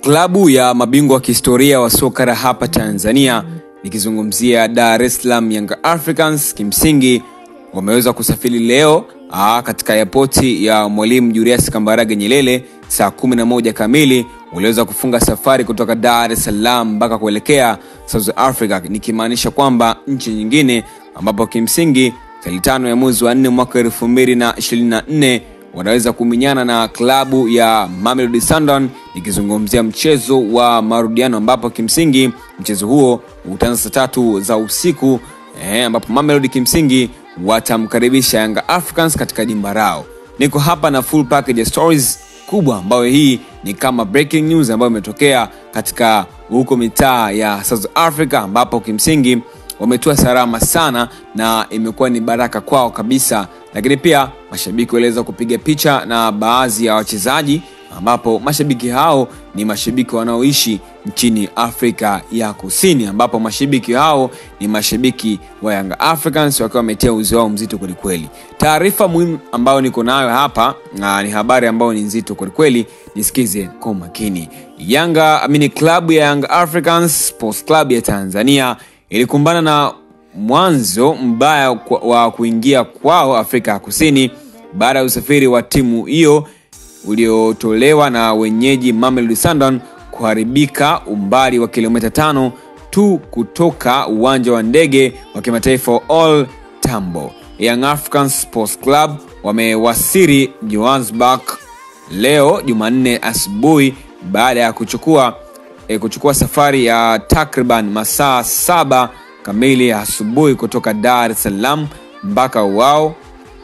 Klabu ya mabingwa wa kihistoria wa soka la hapa Tanzania, nikizungumzia Dar es Salaam Young Africans, kimsingi wameweza kusafiri leo aa, katika yapoti ya Mwalimu Julius Kambarage Nyerere saa 11 kamili waliweza kufunga safari kutoka Dar es Salaam mpaka kuelekea South Africa, nikimaanisha kwamba nchi nyingine, ambapo kimsingi tarehe tano ya mwezi wa nne mwaka elfu mbili na ishirini na nne wanaweza kuminyana na klabu ya Mamelodi Sundowns, nikizungumzia mchezo wa marudiano, ambapo kimsingi mchezo huo utaanza saa tatu za usiku eh, ambapo Mamelodi kimsingi watamkaribisha Yanga Africans katika jimba lao. Niko hapa na full package ya stories kubwa ambayo hii ni kama breaking news ambayo imetokea katika huko mitaa ya South Africa, ambapo kimsingi wametua salama sana na imekuwa ni baraka kwao kabisa, lakini pia mashabiki waliweza kupiga picha na baadhi ya wachezaji, ambapo mashabiki hao ni mashabiki wanaoishi nchini Afrika ya Kusini, ambapo mashabiki hao ni mashabiki wa Young Africans wakiwa wametia uzi wao mzito kwelikweli. Taarifa muhimu ambayo niko nayo hapa na ni habari ambayo ni nzito kwelikweli, nisikize kwa makini. Yanga amini, klabu ya Young Africans Sports Club ya Tanzania ilikumbana na mwanzo mbaya wa kuingia kwao Afrika ya Kusini baada ya usafiri wa timu hiyo uliotolewa na wenyeji Mamelodi Sundowns kuharibika umbali wa kilomita tano tu kutoka uwanja wa ndege wa kimataifa wa All Tambo. Young Africans Sports Club wamewasili Johannesburg leo Jumanne asubuhi baada ya kuchukua e, kuchukua safari ya takriban masaa saba kamili asubuhi kutoka Dar es Salaam. Mpaka wao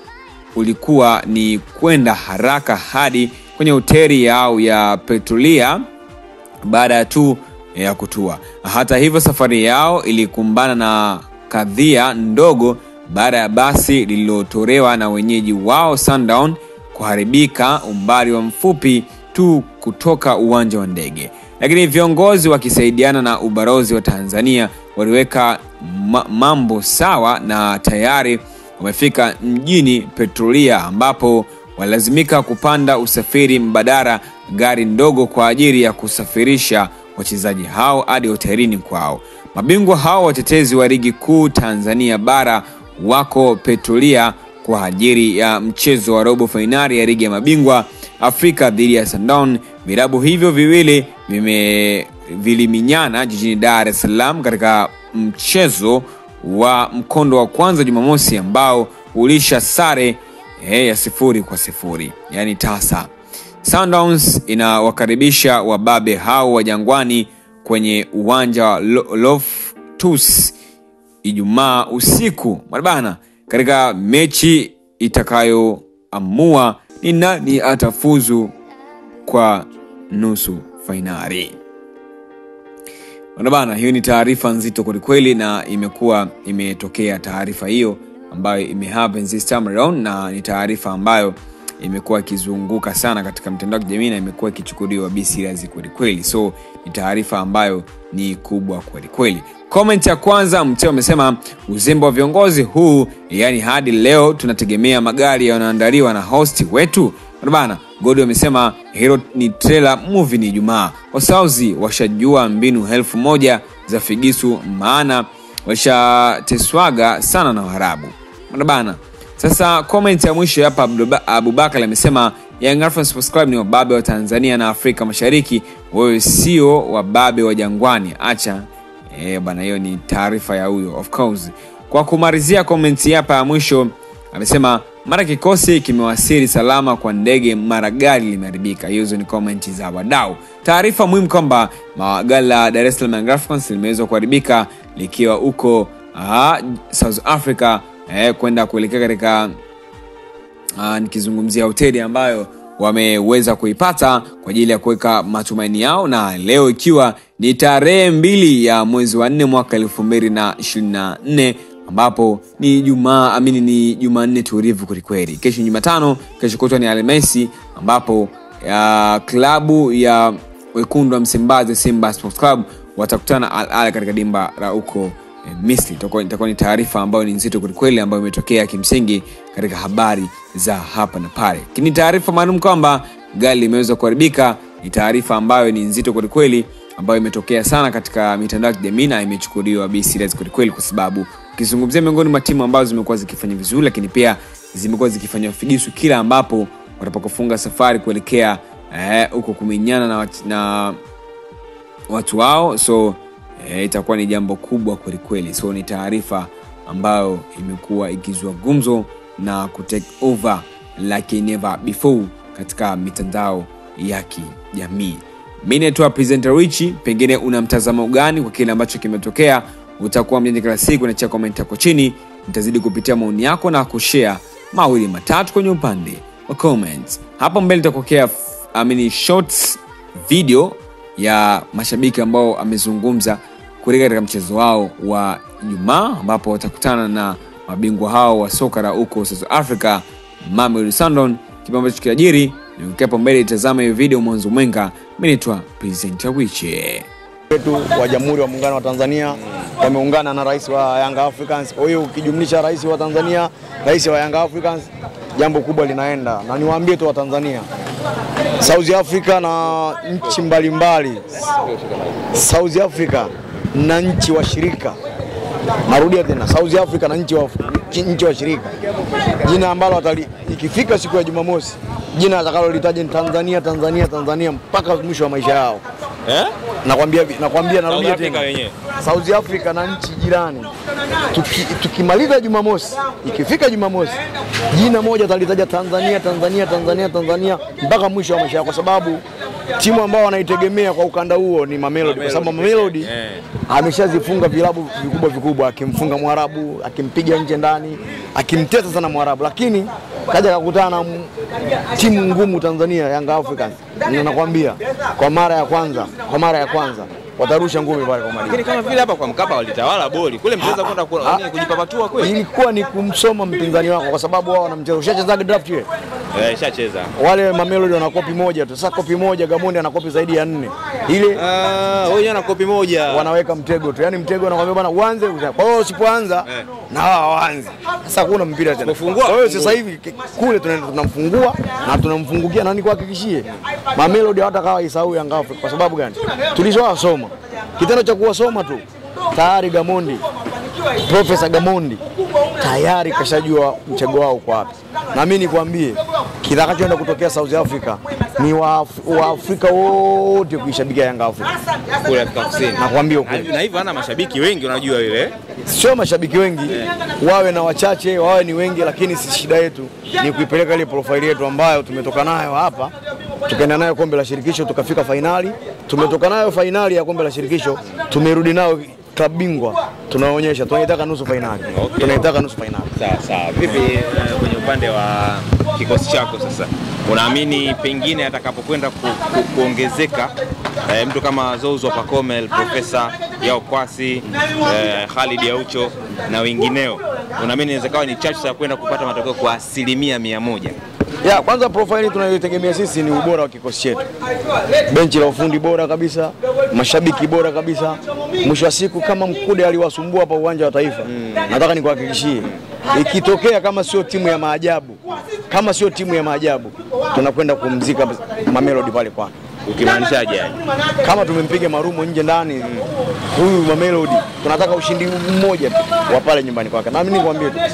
ulikuwa ni kwenda haraka hadi kwenye hoteli yao ya Petrolia baada ya tu ya kutua. Hata hivyo, safari yao ilikumbana na kadhia ndogo baada ya basi lililotolewa na wenyeji wao Sundown kuharibika umbali wa mfupi tu kutoka uwanja wa ndege, lakini viongozi wakisaidiana na ubalozi wa Tanzania waliweka ma mambo sawa na tayari wamefika mjini Petrolia ambapo walilazimika kupanda usafiri mbadala, gari ndogo kwa ajili ya kusafirisha wachezaji hao hadi hotelini kwao. Mabingwa hao watetezi wa ligi kuu Tanzania bara wako Petrolia kwa ajili ya mchezo wa robo fainali ya ligi ya mabingwa Afrika dhidi ya Sundowns. Vilabu hivyo viwili vime viliminyana jijini Dar es Salaam katika mchezo wa mkondo wa kwanza Jumamosi ambao ulisha sare eh, ya sifuri kwa sifuri, yaani tasa. Sundowns inawakaribisha wababe hao wa Jangwani kwenye uwanja wa Loftus Ijumaa usiku bana, katika mechi itakayoamua ni nani atafuzu kwa nusu fainali. Bana, hiyo ni taarifa nzito kwelikweli, na imekuwa imetokea taarifa hiyo ambayo imehappen this time around, na ni taarifa ambayo imekuwa ikizunguka sana katika mtandao wa kijamii na imekuwa ikichukuliwa be serious kwelikweli, so ni taarifa ambayo ni kubwa kwelikweli. Comment ya kwanza Mteo amesema uzembe wa viongozi huu, yani hadi leo tunategemea magari yanayoandaliwa na hosti wetu bana. Godi amesema hilo ni trailer movie, ni Ijumaa. Wasauzi washajua mbinu elfu moja za figisu, maana washateswaga sana na Waarabu bana. Sasa comment ya mwisho hapa, Abubakar amesema Young Africans Sports Club ni wababe wa Tanzania na Afrika Mashariki, wewe sio wababe wa Jangwani, acha e, bana. Hiyo ni taarifa ya huyo of course. Kwa kumalizia comment hapa ya mwisho amesema mara kikosi kimewasili salama kwa ndege, mara gari limeharibika. Hizo ni comment za wadau. Taarifa muhimu kwamba gari la Dar es Salaam Young Africans limeweza kuharibika likiwa huko South Africa eh, kwenda kuelekea katika nikizungumzia hoteli ambayo wameweza kuipata kwa ajili ya kuweka matumaini yao, na leo ikiwa ni tarehe mbili ya mwezi wa nne mwaka elfu mbili na ishirini na nne ambapo ni Jumaa amini ni Jumanne tulivu kwelikweli. Kesho ni Jumatano, kesho kutwa ni Alhamisi ambapo ya klabu ya wekundu wa Msimbazi Simba Sports Club watakutana Al Ahly katika dimba la huko Misri. Itakuwa ni taarifa ambayo ni nzito kwelikweli, ambayo imetokea kimsingi katika habari za hapa na pale, lakini taarifa maalum kwamba gari limeweza kuharibika ni taarifa ambayo ni nzito kwelikweli ambayo imetokea sana katika mitandao ya kijamii na imechukuliwa be serious kwelikweli kwa sababu ukizungumzia miongoni mwa timu ambazo zimekuwa zikifanya vizuri lakini pia zimekuwa zikifanya figisu kila ambapo watapokufunga safari kuelekea huko eh, kumenyana na, wat- na watu wao so eh, itakuwa ni jambo kubwa kwelikweli so ni taarifa ambayo imekuwa ikizua gumzo na kutake over like never before katika mitandao ya kijamii mi naitwa presenter richi pengine una mtazamo gani kwa kile ambacho kimetokea utakuwa mjanja kila siku nachia komenti yako chini nitazidi kupitia maoni yako na kushare mawili matatu kwenye upande wa comments hapo mbele nitakokea I mean, shorts video ya mashabiki ambao amezungumza kuelekea katika mchezo wao wa Ijumaa ambapo watakutana na mabingwa hao wa soka la huko South Africa, Mamelodi Sundowns. Kipi ambacho kiajiri hapo mbele, itazama hiyo video mwanzo mwenga. Mimi naitwa Presenter Wiche. wetu wa Jamhuri wa Muungano wa Tanzania wameungana na rais wa Young Africans. Kwa hiyo ukijumlisha rais wa Tanzania, rais wa Young Africans, jambo kubwa linaenda, na niwaambie tu wa Tanzania, South Africa na nchi mbalimbali, South Africa na nchi washirika Narudia tena, South Africa na nchi wa nchi washirika, jina ambalo watali, ikifika siku ya Jumamosi, jina atakalolitaja ni Tanzania, Tanzania, Tanzania mpaka mwisho wa maisha yao. Eh? Nakwambia, nakwambia, narudia Africa tena, wenyewe. South Africa na nchi jirani, Tuki- tukimaliza Jumamosi, ikifika Jumamosi, jina moja atalitaja Tanzania, Tanzania, Tanzania, Tanzania mpaka mwisho wa maisha yao, kwa sababu timu ambao wanaitegemea kwa ukanda huo ni Mamelodi, kwa sababu Mamelodi Eh. ameshazifunga vilabu vikubwa vikubwa, akimfunga Mwarabu, akimpiga nje ndani, akimtesa sana Mwarabu, lakini kaja kakutana na m- timu ngumu Tanzania, Young Africans, na nakwambia kwa mara ya kwanza, kwa mara ya kwanza watarusha ngumi pale kwa Malindi. Lakini kama vile hapa kwa Mkapa walitawala boli kule, mtaweza kwenda ku- Ah. nini, kujipapatua kweli? Ilikuwa ni kumsoma mpinzani wako, kwa sababu wao wanamcheza. Ushachezaga draft wewe? Eh, shacheza. Wale Mamelodi wana kopi moja tu. Sasa kopi moja, Gamondi ana kopi zaidi ya nne, ile Ah, wewe na kopi moja. wanaweka mtego tu, yaani mtego anakwambia bwana uanze. uza- Kwa hiyo usipoanza Eh. na wao waanze. Sasa hakuna mpira tena. Usipofungua, Kwa hiyo fungua. sasa hivi ki- kule tunaenda tunamfungua na tunamfungukia, na nikuhakikishie Mamelodi hawatakawa isahau Yanga Africa. Kwa sababu gani? Tulishawasoma, kitendo cha kuwasoma tu tayari Gamondi Profesa Gamondi tayari kashajua mchego wao uko wapi, na mimi nikwambie kitakachoenda kutokea South Africa ni Waaf- Waafrika wote kuishabikia Yanga Africa. kule Afrika Kusini. Nakwambia Na ukweli. na hivyo hana mashabiki wengi unajua ile. sio mashabiki wengi wawe na wachache wawe ni wengi, lakini si shida yetu ni kuipeleka ile profile yetu ambayo tumetoka nayo hapa, tukaenda nayo kombe la shirikisho, tukafika fainali, tumetoka nayo fainali ya kombe la shirikisho, tumerudi nayo klabu bingwa, tunaonyesha tunaitaka nusu fainali, Okay. tunaitaka nusu fainali. Sawa sawa. Vipi eh, kwenye upande wa kikosi chako sasa, unaamini pengine atakapokwenda ku, ku, kuongezeka eh, mtu kama Zouzou Pacome, Profesa Yao Kwasi, eh, Khalid Aucho na wengineo, unaamini inaweza kawa ni chachu ya kwenda kupata matokeo kwa asilimia mia moja? Ya, kwanza profile tunayotegemea sisi ni ubora wa kikosi chetu, benchi la ufundi bora kabisa, mashabiki bora kabisa. Mwisho wa siku kama Mkude aliwasumbua hapa uwanja wa Taifa, nataka nikuhakikishie, ikitokea kama sio timu ya maajabu, kama sio timu ya maajabu, tunakwenda kumzika Mamelodi pale kwake. Ukimaanishaje yani? Kama tumempiga marumo nje ndani, huyu Mamelodi tunataka ushindi mmoja tu wa pale nyumbani kwake. Na mimi nikwambie tu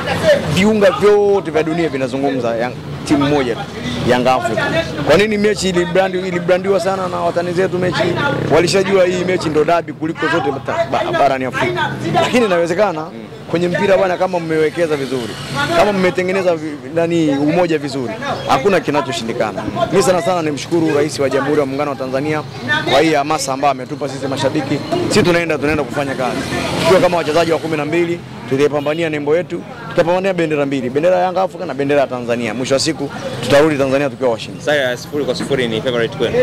viunga vyote vya dunia vinazungumza yang, timu moja tu Young Africa. Kwa nini mechi ilibrandi, ilibrandiwa sana na watani zetu? Mechi walishajua hii mechi ndo dabi kuliko zote bata- ba- barani Afrika, lakini inawezekana kwenye mpira bwana, kama mmewekeza vizuri, kama mmetengeneza vi- nani umoja vizuri, hakuna kinachoshindikana. Mimi sana sana nimshukuru Rais wa Jamhuri ya Muungano wa Tanzania kwa hii hamasa ambayo ametupa sisi mashabiki. Sisi tunaenda tunaenda kufanya kazi tukiwa kama wachezaji wa kumi na mbili, tutaipambania nembo yetu, tutapambania bendera mbili, bendera ya Yanga Afrika na bendera ya Tanzania. Mwisho wa siku tutarudi Tanzania tukiwa washindi. Sasa ya sifuri kwa sifuri ni favorite kwenu?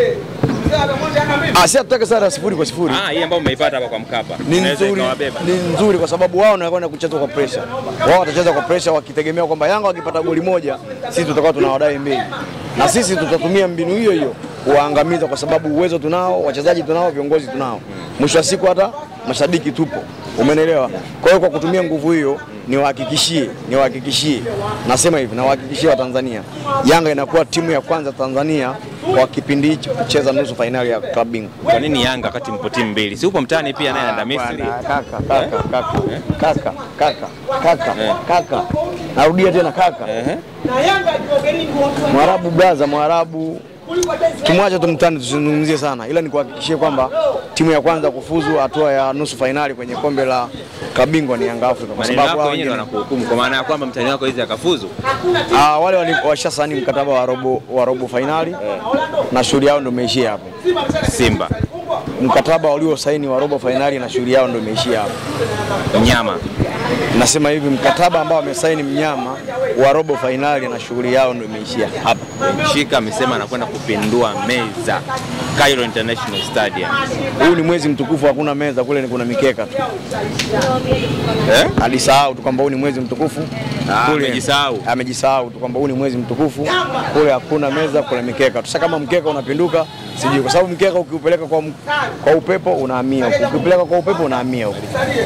Ah, si hatutaki sare ya sifuri kwa sifuri. Ah, hii ambayo mmeipata hapa kwa Mkapa ni inaweza nzuri, ikawabeba. ni nzuri kwa sababu wao wanakwenda kucheza kwa pressure. Wao watacheza kwa pressure wakitegemea kwamba Yanga wakipata goli moja, sisi tutakuwa tunawadai mbili, na sisi tutatumia mbinu hiyo hiyo kuwaangamiza, kwa sababu uwezo tunao, wachezaji tunao, viongozi tunao. Mwisho wa siku hata mashabiki tupo. Umenelewa? Kwa hiyo kwa kutumia nguvu hiyo niwahakikishie, niwahakikishie, nasema hivi, nawahakikishie Watanzania, Yanga inakuwa timu ya kwanza Tanzania kwa kipindi hichi kucheza nusu fainali ya klabu bingwa. Kwa nini Yanga wakati mpo timu mbili? Si upo mtaani pia naye anaenda Misri. Bwana, Kaka, kaka, kaka, kaka, kaka, kaka, kaka, narudia tena kaka, Mwarabu braza, Mwarabu tumwache tumtani, tusizungumzie sana, ila nikuhakikishie kwamba timu ya kwanza kufuzu hatua ya nusu fainali kwenye kombe la klabu bingwa ni Yanga Afrika, kwa Maneno sababu yako hao wenyewe wengine wanakuhukumu kwa maana ya kwamba mtani wako hizi akafuzu. Ah, wale wali- washasaini mkataba wa robo, wa robo fainali na shughuli yao ndio imeishia hapo. Simba Mkataba waliosaini wa robo fainali na shughuli yao ndio imeishia hapo. mnyama Nasema hivi, mkataba ambao wamesaini mnyama wa robo fainali na shughuli yao ndio imeishia hapa. Shika amesema anakwenda kupindua meza Cairo International Stadium. Huu ni mwezi mtukufu, hakuna meza kule, ni kuna mikeka tu. Eh? Alisahau tu kwamba huu ni mwezi mtukufu Ah, Kule- amejisahau. amejisahau tu kwamba huu ni mwezi mtukufu, kule hakuna meza, kuna mikeka tu. Sasa kama mkeka unapinduka, sijui, kwa sababu mkeka ukiupeleka kwa, m- kwa upepo unahamia huku, ukiupeleka kwa upepo unahamia huku.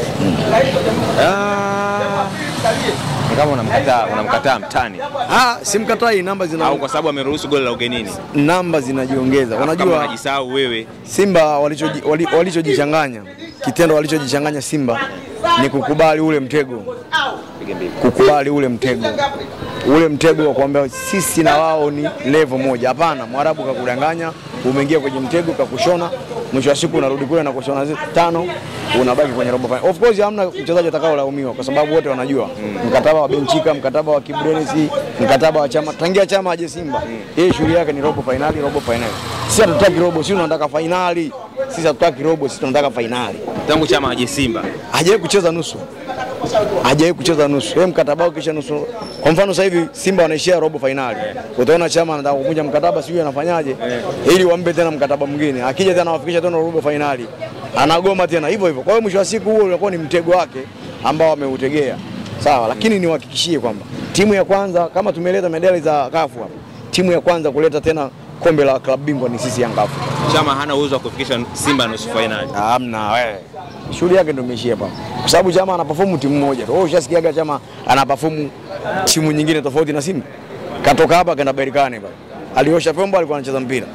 Ah. Ni kama unamkataa unamkataa mtani Ah, simkatai, namba zina au kwa sababu ameruhusu goli la ugenini. namba zinajiongeza. Kama Unajua unajisahau wewe. Simba walichoji- wali- walichojichanganya, kitendo walichojichanganya Simba ni kukubali ule mtego, kukubali ule mtego, ule mtego wa kuambia sisi na wao ni level moja. Hapana, Mwarabu kakudanganya, umeingia kwenye mtego, kakushona, mwisho wa siku unarudi kule na kushona zi- tano, unabaki kwenye robo final. Of course hamna mchezaji atakaolaumiwa kwa sababu wote wanajua mkataba wa Benchika, mkataba wa Kibrenesi, mkataba wa chama, tangia chama aje Simba, yeye shughuli yake ni robo finali, robo finali. Sisi hatutaki robo, sisi tunataka finali. Sisi hatutaki robo, sisi tunataka finali. Tangu chama aje Simba. Hajawahi kucheza nusu, hajawahi kucheza nusu. Yeye mkataba wake kisha nusu. Kwa mfano sasa hivi Simba wanaishia robo finali, utaona chama anataka kuvunja mkataba, sijui anafanyaje ili wampe tena mkataba mwingine, akija tena awafikisha tena robo finali, anagoma tena hivyo hivyo. Kwa hiyo mwisho wa siku huo ulikuwa ni mtego wake ambao ameutegea, sawa. Lakini niwahakikishie kwamba timu ya kwanza kama tumeleta medali za kafu hapa, timu ya kwanza kuleta tena kombe la klabu bingwa ni sisi Yanga Afrika. Chama hana uwezo wa kufikisha Simba nusu finali. Hamna wewe. Shughuli yake ndio imeishia hapa. Kwa sababu Chama anaperform timu moja tu. Wewe ushasikiaga Chama anaperform timu nyingine tofauti na Simba? Katoka hapa kaenda Berkane pale. Aliosha vyombo alikuwa anacheza mpira.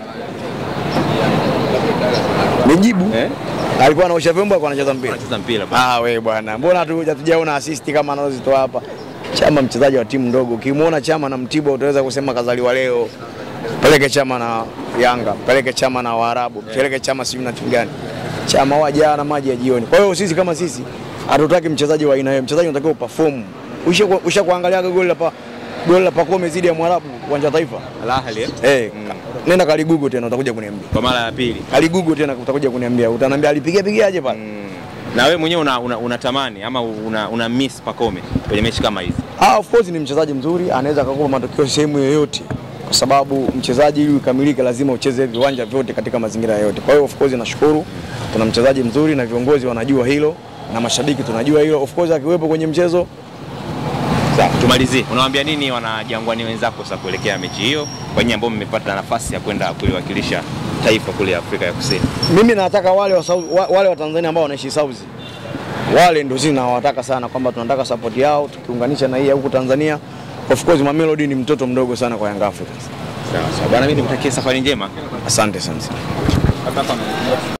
Nijibu. Eh? Alikuwa anaosha vyombo alikuwa anacheza mpira. Anacheza mpira bwana. Ah, we bwana. Mbona tu hatujaona assist kama anazozitoa hapa? Chama mchezaji wa timu ndogo. Ukimwona Chama na Mtibwa utaweza kusema kazaliwa leo. Peleke Chama na Yanga, peleke Chama na Waarabu, peleke Chama sijui na timu gani. Chama wajaa na maji ya jioni. Kwa hiyo sisi kama sisi hatutaki mchezaji wa aina hiyo. Mchezaji unatakiwa uperform. Usha usha kuangalia goli la pa goli la Pacome zidi ya Mwarabu uwanja wa Taifa. Al Ahly eh? Eh, nenda kaligugu tena utakuja kuniambia. Kwa mara ya pili. Kaligugu tena utakuja kuniambia. Utaniambia alipiga pigaje pale? Na wewe mwenyewe una, una, unatamani ama una, una miss Pacome kwenye mechi kama hizi. Ah, of course ni mchezaji mzuri, anaweza akakupa matokeo sehemu yoyote, kwa sababu mchezaji ili ukamilike lazima ucheze viwanja vyote katika mazingira yote. Kwa hiyo of course nashukuru tuna mchezaji mzuri na viongozi wanajua hilo na mashabiki tunajua hilo. Of course akiwepo kwenye mchezo Sawa, tumalizie. Unawaambia nini wanajangwani wenzako sasa kuelekea mechi hiyo, kwa nyinyi ambao mmepata nafasi ya kwenda kuliwakilisha taifa kule Afrika ya Kusini? mimi nataka wale wa, South- wa, wale wa Tanzania ambao wanaishi South wale ndio sisi nawataka sana kwamba tunataka support yao tukiunganisha na hii ya huku Tanzania. Of course Mamelodi ni mtoto mdogo sana kwa Young Africans. Sawa sawa. Bwana mimi nikutakie safari njema. Asante sana.